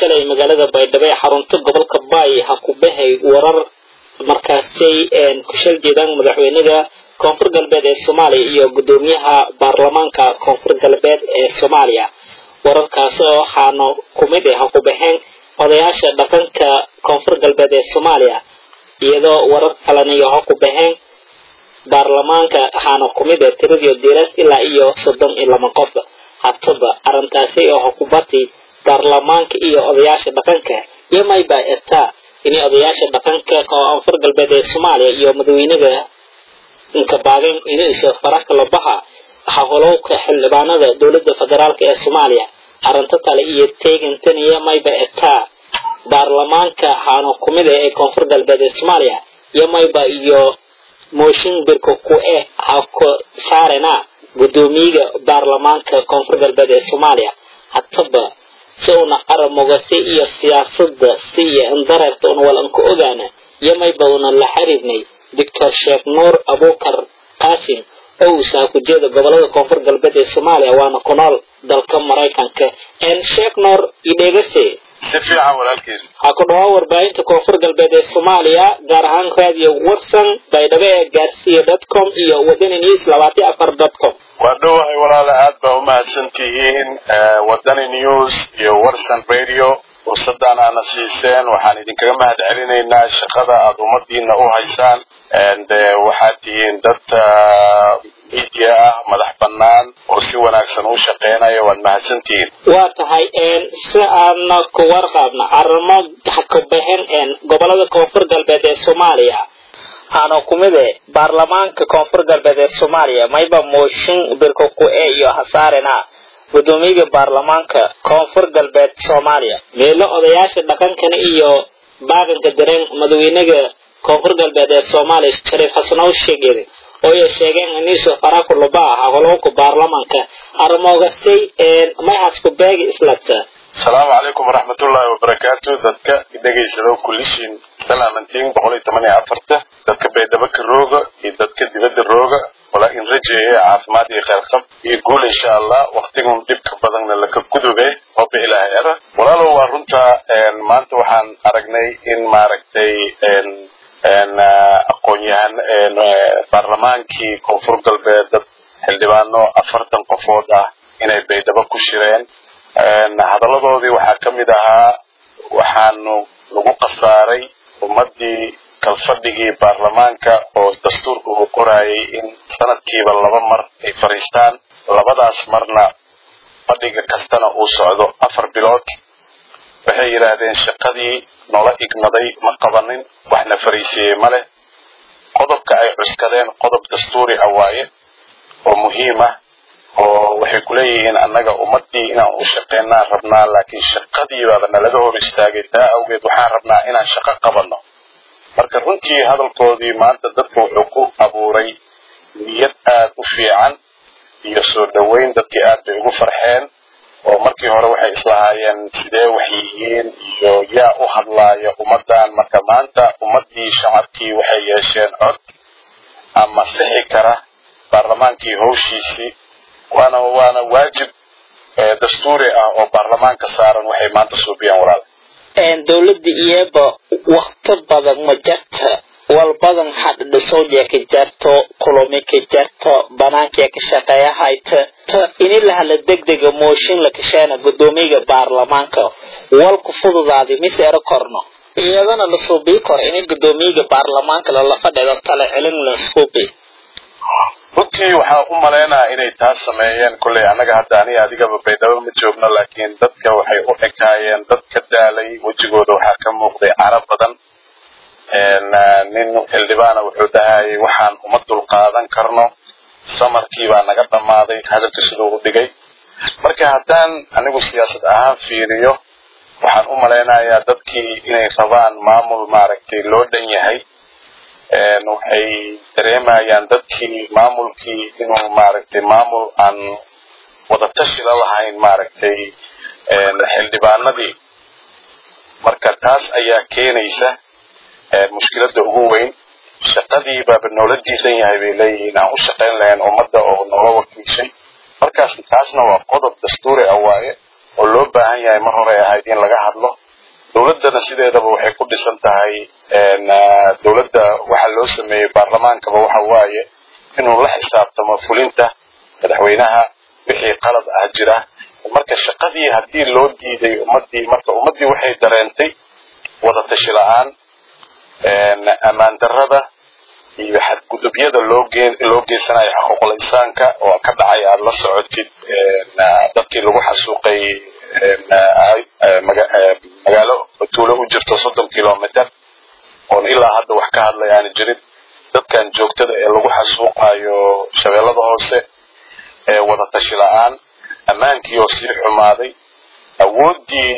shalay magaalada baydhabo ee xarunta gobolka baay ha ku bahay warar markaasay ku shal jeedaan madaxweynaha koonfur galbeed ee soomaaliya iyo guddoomiyaha baarlamaanka koonfur galbeed ee soomaaliya wararkaas oo waxaana kumid ah ha ku baxeen odayaasha dhaqanka koonfur galbeed ee soomaaliya iyadoo warar kalena iyo ha ku baxeen baarlamaanka waxaana kumid ah tiradii diras ilaa iyo soddon iyo laba qof hataba arrintaasi oo hukubati baarlamaanka iyo odayaasha dhaqanka iyo mayba etaa inay odayaasha dhaqanka koonfur galbeed ee soomaaliya iyo madaxweynaha inkabaagen inayso faraka labaha hawlowka xildhibaanada dowladda federaalk ee soomaaliya arrinta kale iyo teegantan iyo mayba etaa baarlamaanka waxaana kumid ah ee koonfur galbeed ee soomaaliya iyo mayba iyo mooshin birka ku eh ha ku saarena guddoomiyaga baarlamaanka koonfur galbeed ee soomaaliya hataba si una aramogase iyo siyaasada si iyo indareerta una walanka ogaana iyo mayba una la xiriirnay doctor sheekh nuur abukar qaasim oo uu saakujeeda gobolada koonfur galbeed ee soomaaliya waana ku nool dalka maraykanka sheekh nuur idheegase si fiican walaalkiis ha ku dhawaa warbaahinta koonfur galbeed ee soomaaliya gaar ahaan raadiyo warsan baydhabo ee gaarsiya dot com iyo wadani news labaatan afar dot com waa dhowahay walaala aad baa umahadsan tihiin wadani news iyo warsan radio fursadan aana siiseen waxaan idinkaga mahad celinaynaa shaqada aada ummadiina u haysaan waxaad tihiin dad media ah madax bannaan oo si wanaagsan u shaqeynaya waad mahadsantihiin waa tahay si aadna ku warqaabna arrimo hakabaxen gobolada koonfur galbeed ee soomaaliya aana kumid e baarlamaanka koonfur galbeed ee soomaaliya mayba mooshin birka ku e iyo hasaarena guddoomiyaga baarlamaanka koonfur galbeed soomaaliya meelo odayaasha dhaqankana iyo baaqanka dareen madaxweynaga koonfur galbeed ee soomaaliya shariif xasanow sheegeen oo ay sheegeen iniso faraku luba ah howlowka baarlamaanka arrimogasay mayhasku beegi islagta asalaamu calaykum waraxmatullaahi wabarakaatu dadka dhegaysado kullishiin salaamantiin boqol iyo toban iyo afarta dadka baydhabo ka rooga iyo dadka dibadda rooga walaa in rajeeye caafimaad iyo kheyrqab iyo guul insha allah waktigun dhibka badanna laka gudube hooba ilaahay ara walaalow waa runta maanta waxaan aragnay in maaragtay aqoon-yahan baarlamaankii koonfur galbeed dad xildhibaano afartan qofood ah inay baydhabo ku shireen hadalladoodii waxaa ka mid ahaa waxaanu lagu khasaaray ummaddii kalfadhigii baarlamaanka oo dastuurka uu qorayay in sanadkiiba laba mar ay fadhiistaan labadaas marna fadhiga kastana uu socdo afar bilood waxay yidhaahdeen shaqadii noola igmaday ma qabanin waxna fariisiiyey ma leh qodobka ay cuskadeen qodob dastuuri ah waaye oo muhiim ah oo waxay ku leeyihiin annaga ummaddii inaan u shaqeynaan rabnaa laakiin shaqadiibaaba nalaga hor istaagay taa awgeed waxaan rabnaa inaan shaqo qabanno marka runtii hadalkoodii maanta dadka wuxuu ku abuuray niyad aad u fiican iyo soo dhoweyn dadkii aad bay ugu farxeen oo markii hore waxay islahaayeen sidee wax yihiin iyo yaa u hadlaaya ummaddan marka maanta ummaddii shacabkii waxay yeesheen cod ama sixi kara baarlamaankii howshiisii waana waana waajib dastuuri ah oo baarlamaanka saaran waxay maanta suubiyeen walaal dowladda iyaba wakti badan ma jarta walbadan hadhadhisowdya ka jarto kulumi ka jarto banaankia ka shaqeeya hayta ini lahala degdega mooshin la kasheena guddoomiyaga baarlamaanka walku fududaadi mise ero korno iyadana la suubii koro ini guddoomiyaga baarlamaanka lala fadhido tale celin la suubi runtii waxaa u malaynaa inay taas sameeyeen kolley annaga hadda aniga adigaba baydhabo ma joogno laakiin dadka waxay u ekaayeen dad ka daalay wejigooda waxaa ka muuqday cara badan nin xildhibaana wuxuu dhahayay waxaan uma dulqaadan karno samarkii baa naga dhammaaday hadalka siduu u dhigay marka haddaan anigu siyaasad ahaan fiiriyo waxaan u malaynayaa dadkii inay rabaan maamul maaragtay loo dhan yahay waxay dareemayaan dadkii maamulkii inuu maaragtay maamul aan wadatashi la lahayn maaragtay xildhibaanadii marka taas ayaa keenaysa mushkiladda ugu weyn shaqadii baaba noola diidan yahay bay leeyihiin aan u shaqayn lahayn ummadda oo noola wakiishay markaas taasna waa qodob dastuuri ah waaye oo loo baahan yahay mar hore ahayd in laga hadlo dowladdana sideedaba waxay ku dhisan tahay dowladda waxa loo sameeyey baarlamaankaba waxa waaye inuu la xisaabtamo fulinta madaxweynaha wixii qalad ah jira marka shaqadii haddii loo diiday ummadii marka ummaddii waxay dareentay wada tashi la-aan ammaan darrada iyo xadgudubyada loo geen loo geysanayo xuquuqul insaanka oo ka dhacay aada la socotid dadkii lagu xasuuqay magaalo tuulo u jirto soddon kilometer oon ilaa hadda wax ka hadlay aana jirin dadkan joogtada ee lagu xasuuqayo shabeellada hoose ee wada tashi la-aan ammaankii oo sii xumaaday awooddii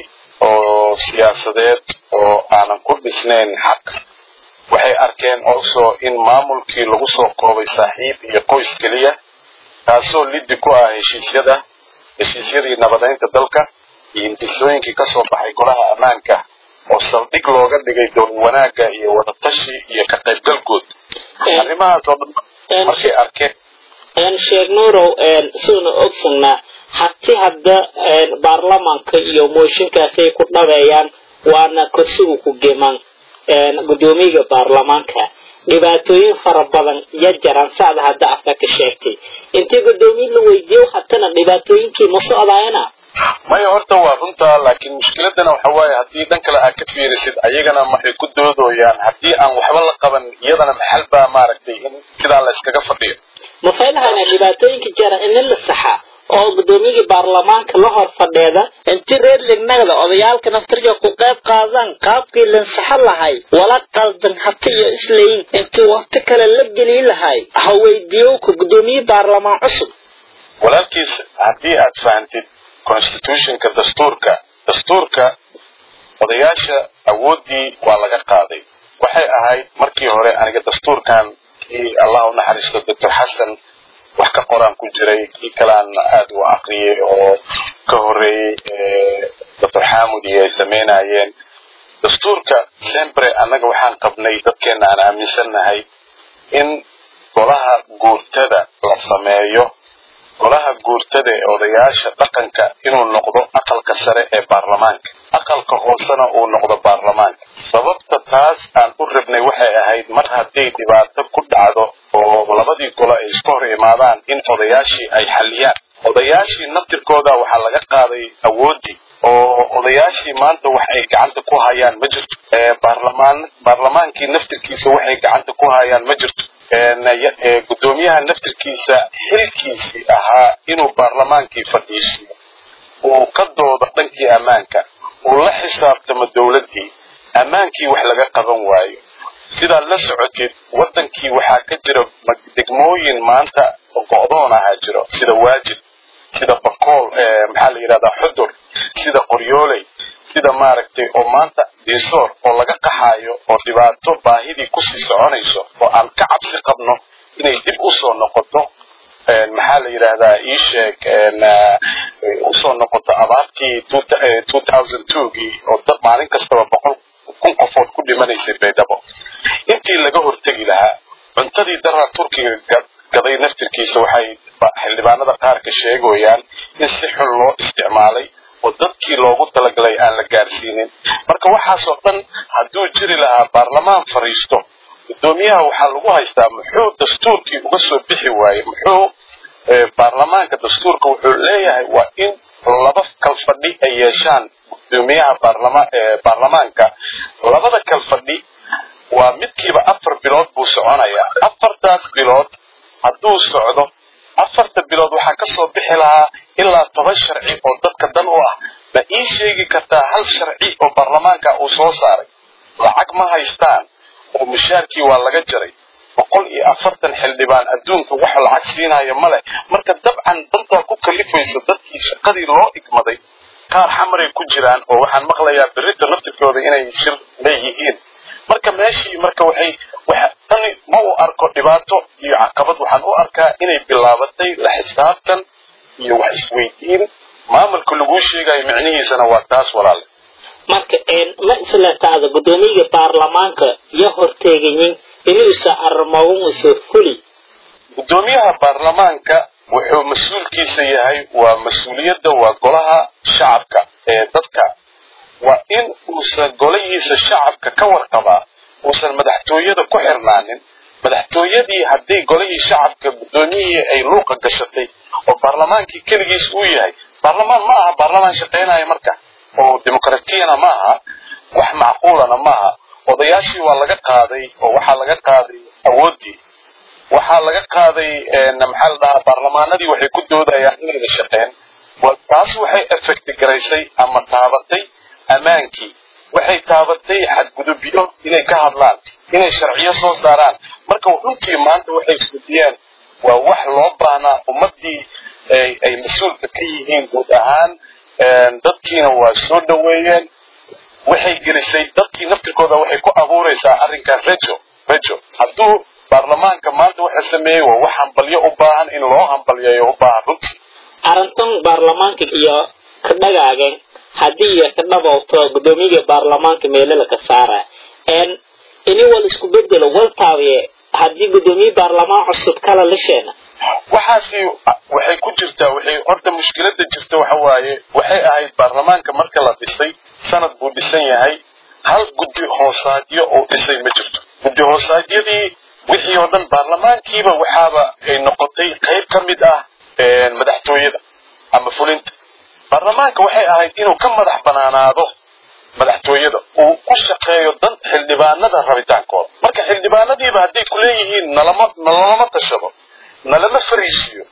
oo siyaasadeed oo aanan ku dhisnayn xaq waxay arkeen also in maamulkii lagu soo koobay saaxiib iyo qoys keliya taasoo liddi ku ah heshiisyada heshiisyadii nabadaynta dalka iyo intisooyinkii ka soo baxay golaha ammaanka oo saldhig looga dhigay dowlad wanaagga iyo wadatashi iyo ka qaybgalkood arrimahaas oo dhan markay arkeen sheekh nuurow siduna ogsanaa hati hadda baarlamaanka iyo mooshinkaasay ku dhabeeyaan waana korsigu ku gemaan gudoomiyaga baarlamaanka dhibaatooyin fara badan ya jaraan sacda hadda afka ka sheegtay intii gudoomiye la weydiiyo hatana dhibaatooyinkii ma socdaayana maya horta waa runtaa laakiin mushkiladana waxa waaye haddii dhan kale aad ka fiirisid ayagana maxay ku doodooyaan haddii aan waxba la qaban iyadana maxal baa maaragtay in sidaa la iskaga fadhiyo ma faylahayna dhibaatooyinka jara in la saxa oo gudoomiyagii baarlamaanka la hor fadheeda inti reer lignagda odayaalka naftirja ku qayb qaadaan qaabkii lansaxo lahay wala qaldan hati iyo islayin intii waqti kale la geli lahay ha weydiiyowka gudoomiye baarlamaan cusub walaalkiis haddii aad fahantid constitutionka dastuurka dastuurka odayaasha awooddii waa laga qaaday waxay ahayd markii hore aniga dastuurkan kii allah u naxariisto doctor xasan wax ka qoraan ku jiray kii kalean aada u aqriyay oo ka horreeyey doctor xamud iyo ay samaynayeen dastuurka sempre annaga waxaan qabnay dadkeenna aan aaminsannahay in golaha guurtada la sameeyo golaha guurtada ee odayaasha dhaqanka inuu noqdo aqalka sare ee baarlamaanka aqalka hoosena uu noqdo baarlamaanka sababta taas aan u rabnay waxay ahayd mar hadday dhibaato ku dhacdo oo labadii golo ay iska hor imaadaan in odayaashii ay xalliyaan odayaashii naftirkooda waxaa laga qaaday awooddii oo odayaashii maanta wax ay gacanta ku hayaan ma jirto baarlamaan baarlamaankii naftirkiisa waxay gacanta ku hayaan ma jirto gudoomiyaha naftirkiisa xilkiisii ahaa inuu baarlamaankii fadhiisiyo uu ka doodo dhankii ammaanka uu la xisaabtamo dowladdii ammaankii wax laga qaban waayo sidaad la socotid waddankii waxaa ka jira degmooyin maanta go'doon ahaa jiro sida waajid sida bakool maxaa la yidhahdaa xudur sida qoryooley sida maaragtay oo maanta diisoor oo laga qaxaayo oo dhibaato baahidii kusii soconayso oo aan ka cabsi qabno inay dib usoo noqoto maxaa la yidhaahdaa ii sheeg usoo noqoto abaartii gii oo dad maalin kastaba boqol kun qofood ku dhimanaysay baydhabo intii laga hortegi lahaa cuntadii daraa turkiga gaday naftirkiisa waxay xildhibaanada qaar ka sheegayaan in si xun loo isticmaalay oo dadkii loogu talagalay aan la gaarsiinin marka waxaasoo dhan hadduu jiri lahaa baarlamaan fariisto gudoomiyaha waxaa lagu haystaa muxuu dastuurkii uga soo bixi waaye muxuu baarlamaanka dastuurka wuxuu leeyahay waa in laba kalfadhi ay yeeshaan gudoomiyaha baarlamaanka labada kalfadhi waa midkiiba afar bilood buu soconayaa afartaas bilood hadduu socdo afarta bilood waxaa ka soo bixi lahaa ilaa toban sharci oo dadka dan u ah ma ii sheegi kartaa hal sharci oo baarlamaanka uu soo saaray lacag ma haystaan oo mushaarkii waa laga jaray boqol iyo afartan xildhibaan adduunka wax lacag siinaya ma leh marka dabcan dantaa ku kalifaysa dadkii shaqadii loo igmaday qaar xamaray ku jiraan oo waxaan maqlayaa berrita naftirkooda inay shir leeyihiin marka meeshii marka waxay tani ma u arko dhibaato iyo caqabad waxaan u arkaa inay bilaabatay la xisaabtan iyo wax isweydiin maamulka laguu sheegayo micnihiisana waa taas walaale marka ma islataada gudoomiyaga baarlamaanka yo horteegayin inuusa arrimogan usoo fuli gudoomiyaha baarlamaanka wuxuu mas-uulkiisa yahay waa mas-uuliyadda waa golaha shacabka ee dadka waa in uusan golahiisa shacabka ka warqabaa uusan madaxtooyada ku xirnaanin madaxtooyadii hadday golihii shacabka guddoomiyihii ay luuqa gashatay oo baarlamaankii keligiis uu yahay baarlamaan ma aha baarlamaan shaqaynaya marka oo dimuqratiyana ma aha wax macquulana ma aha odayaashii waa laga qaaday oo waxaa laga qaaday awooddii waxaa laga qaaday maxaa la dhahaa baarlamaanadii waxay ku doodayaan inayna shaqeen taas waxay effect garaysay ama taabatay ammaankii waxay taabatay xadgudubyo inay ka hadlaan inay sharciyo soo saaraan marka runtii maanta waxay fudiyeen waa wax loo baahnaa ummaddii ay mas-uulka ka yihiin guud ahaan dadkiina waa soo dhoweeyeen waxay gelisay dadkii naftirkooda waxay ku abuuraysaa arrinkan rejo rejo hadduu baarlamaanka maanta waxa sameeyey waa wax hambalyo u baahan in loo hambalyeeyo u baahan runtii arrintan baarlamaanka iyo ka dhagaagan haddii iyo ka dhabowto guddoomiyaga baarlamaanka meelala ka saara ini wal isku bedelo wal taabiye haddii guddoomiye baarlamaan cusub kala lisheena waxaasi waxay ku jirtaa waxay horta mushkilada jirta waxa waaye waxay ahayd baarlamaanka marka la dhisay sanad buu dhisan yahay hal guddi hoosaadyo oo dhisay ma jirto guddi hoosaadyadii wixii oo dhan baarlamaankiiba waxaaba ay noqotay qayb ka mid ah madaxtooyada ama fulinta baarlamaanka waxay ahayd inuu ka madax banaanaado madaxtooyada uu ku shaqeeyo dan xildhibaanada rabitaankooda marka xildhibaanadiiba hadday kuleeyihiin nalama nalalama tashado nalama fariisiyo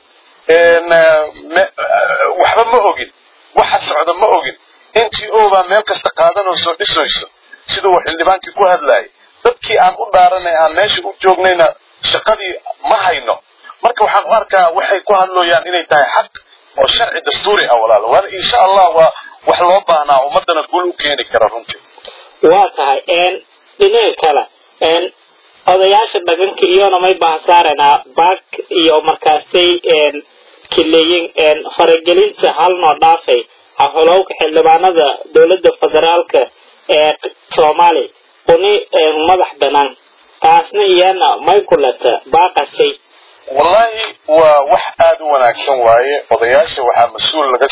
waxba ma ogin waxa socda ma ogin n t o baa meel kasta qaadanoo soo dhisayso siduu xildhibaankii ku hadlayay dadkii aan u dhaaranay aan meesha u joognayna shaqadii ma hayno marka waxaan u arkaa waxay ku hadlooyaan inay tahay xaq oo sharci dastuuri ah walaalo waana insha allah waa wax loo baahnaa ummadana guul u keeni kara runtii waa tahay dhinaca kale odayaasha dhaqanka iyona may bahasaaranaa baak iyo markaasay kileeyin faragelinta halnoo dhaafay hahulowka xildhibaanada dowladda federaalka ee soomaaliya uni madax banaan taasna iyana may kulata baaqasay wallahi waa wax aada u wanaagsan waaye odayaasha waxaa mas-uul laga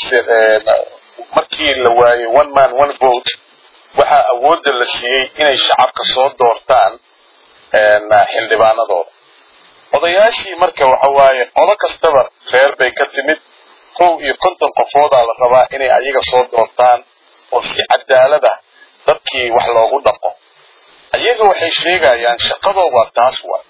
markii la waayey one man one vote waxaa awoodda la siiyey inay shacabka soo doortaan xildhibaanadooda odayaashii marka waxa waaye qodo kastaba reer bay ka timid kow iyo konton qofoodaa la rabaa inay ayaga soo doortaan oo si cadaalada dadkii wax loogu dhaqo ayaga waxay sheegayaan shaqadoo waa taas waa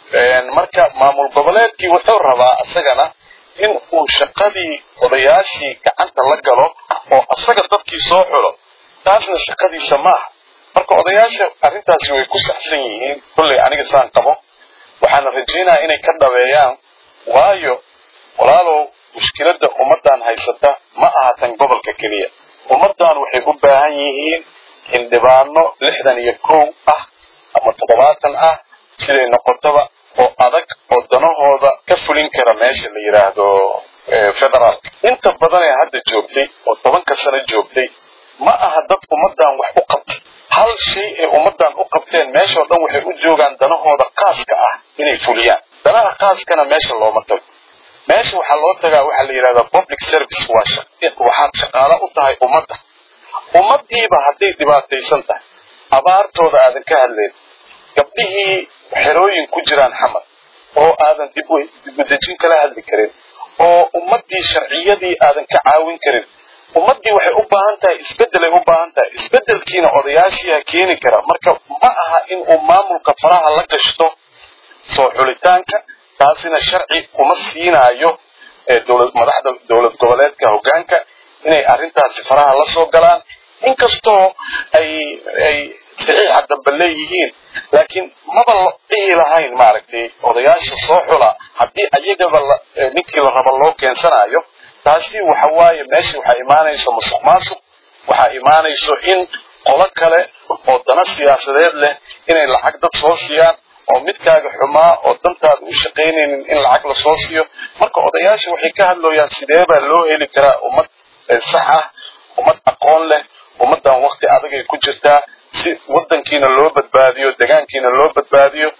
marka maamul goboleedkii wuxuu rabaa isagana in uu shaqadii odayaashii gacanta la galo oo asaga dadkii soo xulo taasna shaqadiisa maaha marka odayaasha arrintaasi way ku saxsan yihiin kolley aniga saan qabo waxaana rajaynayaa inay ka dhabeeyaan waayo walaalow mushkiladda ummaddan haysata ma aha tan gobolka keliya ummaddan waxay u baahan yihiin xildhibaano lixdan iyo kow ah ama toddobaatan ah siday noqotaba oo adag oo danahooda ka fulin kara meesha la yidhaahdo federaalka inta badan ee hadda joogtay oo tobanka sano joogtay ma aha dad ummaddan wax u qabtay hal shay ay ummaddan u qabteen meeshao dhan waxay u joogaan danahooda qaaska ah inay fuliyaan danaha qaaskana meesha looma tago meesha waxaa loo tagaa waxaa la yidhahdaa public service waa waxaad shaqaalo u tahay ummadda ummaddiiba hadday dhibaataysan tahay abaartooda aadan ka hadleen gabdhihii xerooyin ku jiraan xamar oo aadan dibudejin kala hadli karin oo ummaddii sharciyadii aadan ka caawin karin ummaddii waxay u baahan tahay isbeddelay u baahan tahay isbeddelkiina odayaashiiha keeni kara marka ma aha in uu maamulka faraha la gashto soo xulitaanka taasina sharci uma siinaayo madaxda dowlad goboleedka hoggaanka inay arrintaasi faraha la soo galaan inkastoo ay ay saxiixa dambe leeyihiin laakiin maba la dhihi lahayn maaragtay odayaasha soo xula haddii ayagaba ninkii la rabo loo keensanayo taasi waxa waaye meesha waxaa imaanayso musuq maasuq waxaa imaanayso in qolo kale oo dana siyaasadeed leh inay lacag dad soo siiyaan oo midkaaga xumaa oo dantaada u shaqaynaynin in lacag lasoo siiyo marka odayaasha waxay ka hadlooyaan sidee baa loo heli karaa ummad sax ah ummad aqoon leh ummaddan wakti adagay ku jirtaa si waddankiina loo badbaadiyo degaankiina loo badbaadiyo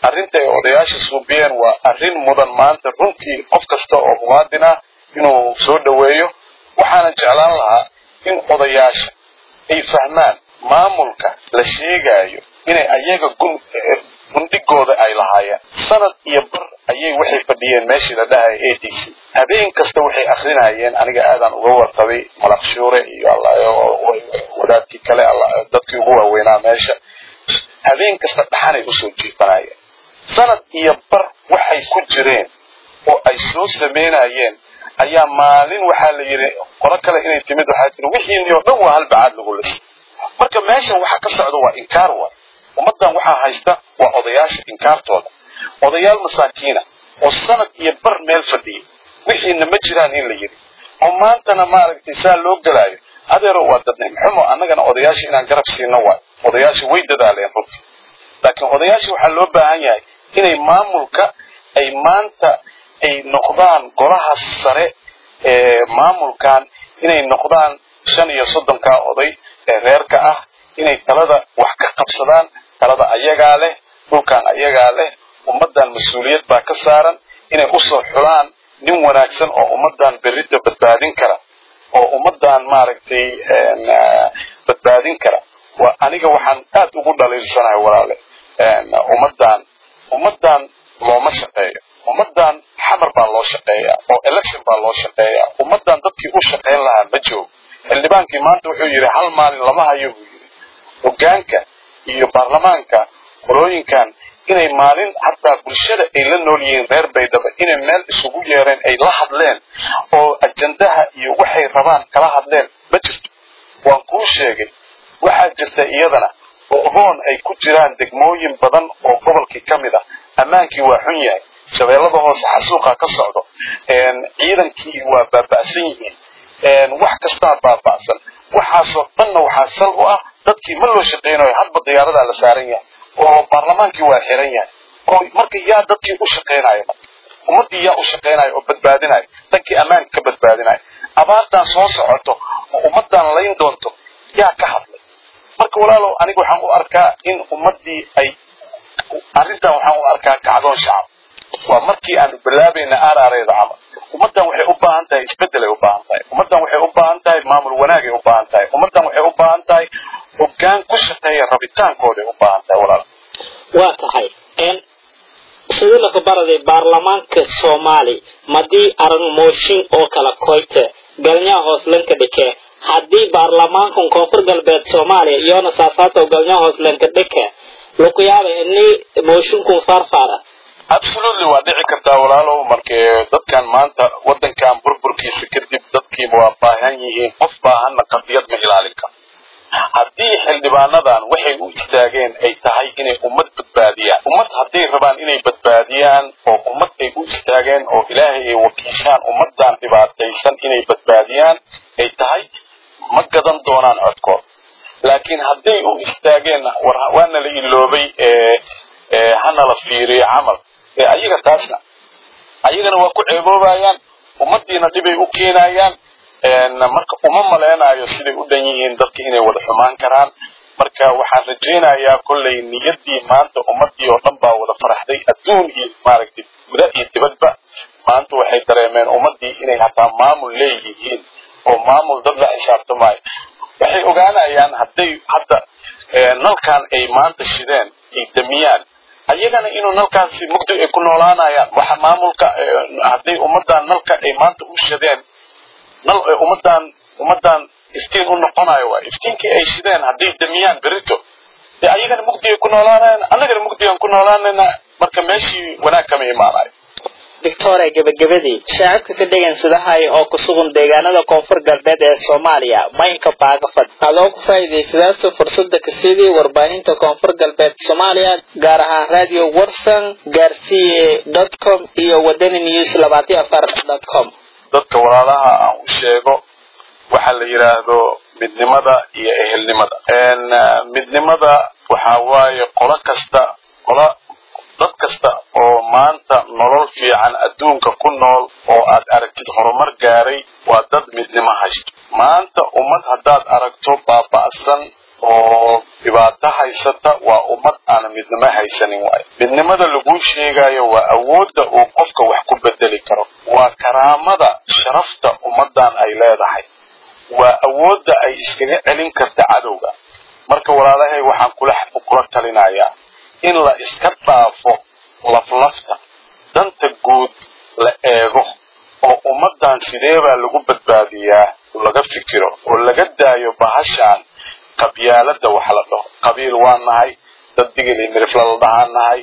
arrinta ay odayaasha suubiyeen waa arrin mudan maanta runtii qof kasta oo muwaadin ah inuu soo dhoweeyo waxaanan jeclaan lahaa in odayaasha ay fahmaan maamulka la sheegayo inay ayaga gundhigooda ay lahaayeen sanad iyo bar ayay waxay fadhiyeen meeshii la dhahaya a d c habeen kasta waxay akrinayeen aniga aadaan uga warqabay malaqshuure iyo wadaadkii kale dadkii ugu waaweynaa meesha habeen kasta dhaxanay usoo jiifanayeen sanad iyo bar waxay ku jireen oo ay soo samaynayeen ayaa maalin waxaa la yidhi qolo kale inay timid waxaa jiri wixiini oo dhan waa hal bacaad lagu lisa marka meeshan waxa ka socda waa inkaar waay ummaddan waxaa haysta waa odayaasha inkaartooda odayaal masaakiina oo sanad iyo bar meel fadhiyay wixiina ma jiraan in la yidhi oo maantana maaragtay saa loo gelaayo adeero waa dadnimxumo annagana odayaasha inaan garab siino waay odayaasha way dadaaleen runtii laakiin odayaasha waxaa loo baahan yahay inay maamulka ay maanta ay noqdaan golaha sare ee maamulkan inay noqdaan shan iyo soddonkaa oday ee reerka ah inay talada wax ka qabsadaan talada ayagaa leh dhulkan ayagaa leh ummaddan mas-uuliyad baa ka saaran inay usoo xulaan nin wanaagsan oo ummaddan berrita badbaadin kara oo ummaddan maaragtay badbaadin kara waa aniga waxaan aad ugu dhaliilsanahay walaale ummaddan ummaddan looma shaqeeyo ummaddan xamar baa loo shaqeeyaa oo election baa loo shaqeeyaa ummaddan dadkii u shaqayn lahaa ma joogo xildhibaankii maanta wuxuu yidhi hal maalin lama hayo buu yidhi hoggaanka iyo baarlamaanka qolooyinkan inay maalin hataa bulshada ay la nool yihiin reer baydhaba inay meel isugu yeereen ay la hadleen oo ajandaha iyo waxay rabaan kala hadleen ma jirto waan kuu sheegay waxaa jirta iyadana oohoon ay ku jiraan degmooyin badan oo gobolkii ka mid ah ammaankii waa xun yahay shabeellada hoose xasuuqa ka socdo ciidankii waa baaba'san yihiin wax kastaa baaba'san waxaasoo dhanna waxaa sal u ah dadkii ma loo shaqaynayo hadba diyaaradaa la saaran yahay oo baarlamaankii waa xiran yahay oo marka yaa dadkii u shaqaynayo marka ummaddii yaa u shaqaynayo oo badbaadinayo dankii ammaanka ka badbaadinayo abaartan soo socoto oo ummaddan layn doonto yaa ka hadlay marka walaalow aniga waxaan u arkaa in ummaddii ay arrintan waxaan u arkaa kacdoon shacab waa markii aanu bilaabayna aaraareeda camal ummaddan waxay u baahan tahay isbeddelay u baahan tahay ummaddan waxay u baahan tahay maamul wanaagay u baahan tahay ummaddan waxay u baahan tahay hoggaan ku shaqeeya rabitaankooday u baahan tahay walaal waa tahay sidii laga baraday baarlamaanka soomaali madii arag mooshin oo kala koyte galnyaa hooslanka dhike haddii baarlamaankan koonfur galbeed soomaaliya iyona saasaato galnyaa hooslanka dhike laku yaaba ini mooshinkun faarfaara absolutely waa dhici kartaa walaalow markee dadkan maanta waddankan burburkiisa kadib dadkii waa baahan yihiin qof baahanna qadiyad ma ilaalin karo haddii xildhibaanadan waxay u istaageen ay tahay inay ummad badbaadiyaan ummad hadday rabaan inay badbaadiyaan oo ummad ay u istaageen oo ilaahay ay wakiishaan ummaddan dhibaataysan inay badbaadiyaan ay tahay ma gadan doonaan codkood laakiin hadday u istaageen waana la iloobay hana la fiiriyo camal ee ayaga taasna ayagana waa ku ceeboobayaan ummaddiina dhibay u keenayaan marka uma maleynayo siday u dhan yihiin dadka inay wada xumaan karaan marka waxaan rajaynayaa kollay niyaddii maanta ummaddii oo dhan baa wada faraxday adduun iyo maaragtay guda iyo dibadba maanta waxay dareemeen ummaddii inay hataa maamul leeyihiin oo maamul dad la xisaabtamaayo waxay ogaanayaan hadday hadda nalkan ay maanta shideen ay damiyaan ayagana inuu nalkaasi mugdi ay ku noolaanayaan waxa maamulka hadday ummaddan nalka ay maanta u shadeen nal ummaddan ummaddan iftiin u noqonayo waay iftiinkii ay shideen hadday damiyaan berito dee ayagana mugdi ay ku noolaanayaan annagana mugdi aan ku noolaanayna marka meeshii wanaag kama imaanayo victoria gebagabadii shaacibka ka dhegeynsadahay oo ku sugan deegaanada koonfur galbeed ee soomaaliya maynka baagafad adoo ku faa'iidaysadaasa fursada kasidii warbaahinta koonfur galbeed soomaaliya gaar ahaan radio warsan gaarsiye dot com iyo wadani news labaatiyo afar dot com dadka walaalaha aan u sheego waxa la yidhaahdo midnimada iyo ehelnimada midnimada waxaa waaye qolo kasta qola dad kasta oo maanta nolol fiican adduunka ku nool oo aad aragtid horumar gaaray waa dad midnimo haysto maanta ummad haddaad aragto baaba'san oo dhibaato haysata waa ummad aan midnimo haysanin waayo midnimada laguu sheegayo waa awoodda uu qofka wax ku bedeli karo waa karaamada sharafta ummaddan ay leedahay waa awoodda ay iskaga celin karta cadowga marka walaalahay waxaan kula kula talinayaa in la iska dhaafo laflafta danta guud la eego oo ummaddan sidee baa lagu badbaadiyaa laga fikiro oo laga daayo bahashaan qabyaalada wax la dhaho qabiil waa nahay dad digil iyo mirifla la dhahaan nahay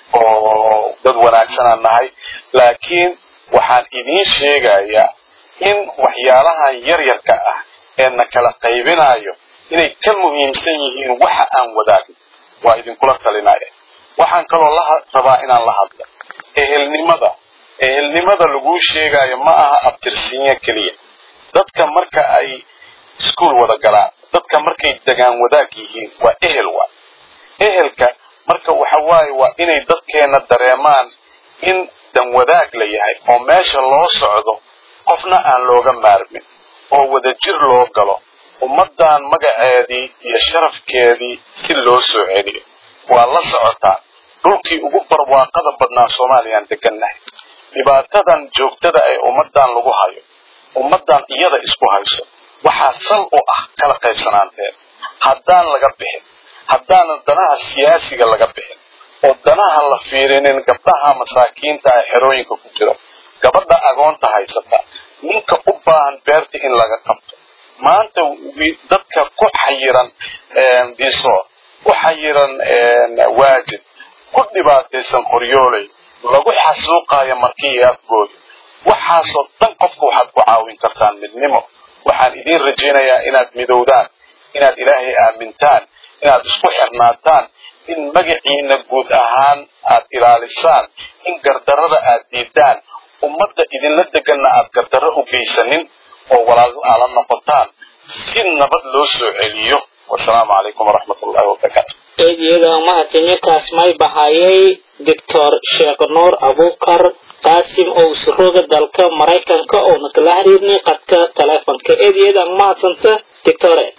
oo dad wanaagsanaan nahay laakiin waxaan idiin sheegayaa in waxyaalahan yaryarka ah ee na kala qaybinayo inay ka muhiimsan yihiin waxa aan wadaagno waa idinkula talinaya waxaan kaloo la rabaa inaan la hadlo ehelnimada ehelnimada laguu sheegayo ma aha abtirsiinyo keliya dadka marka ay iskuol wada galaan dadka markay degaan wadaag yihiin waa ehel waa ehelka marka waxa waaye waa inay dadkeenna dareemaan in dan wadaag la yahay oo meesha loo socdo qofna aan looga maarmin oo wadajir loo galo ummaddan magaceedii iyo sharafkeedii si loo soo celiyo waa la socotaa dhulkii ugu barwaaqada badnaa soomaaliyaan degannahay dhibaatadan joogtada ee ummaddan lagu hayo ummaddan iyada isku hayso waxaa sal u ah kala qaybsanaanteed haddaan laga bixin haddaanan danaha siyaasiga laga bixin oo danaha la fiirinin gabdhaha masaakiinta ee xerooyinka ku jiro gabadha agoonta haysata ninka u baahan beerta in laga qabto maanta dadka ku xayiran diisoor ku xayiran waajid ku dhibaataysan qoryooley lagu xasuuqayo markii afgooda waxaasoo dhan qofka waxaad ku caawin kartaan midnimo waxaan idiin rajaynayaa inaad midowdaan inaad ilaahay aamintaan inaad isku xirnaataan in magaciina guud ahaan aad ilaalisaan in gardarrada aad diidaan ummadda idinla deganna aad gardarro u geysanin oo walaal aala noqotaan si nabad loo soo celiyo wasalaamu calaykum waraxmat ullahi wabarakaatu eedyada mahadsanyo kaasmay bahayay doctor sheekh nuur abukar qaasim oo usurooga dalka maraykanka oona kala xiriirnay qadka taleefonka eedyada mahadsanta doctore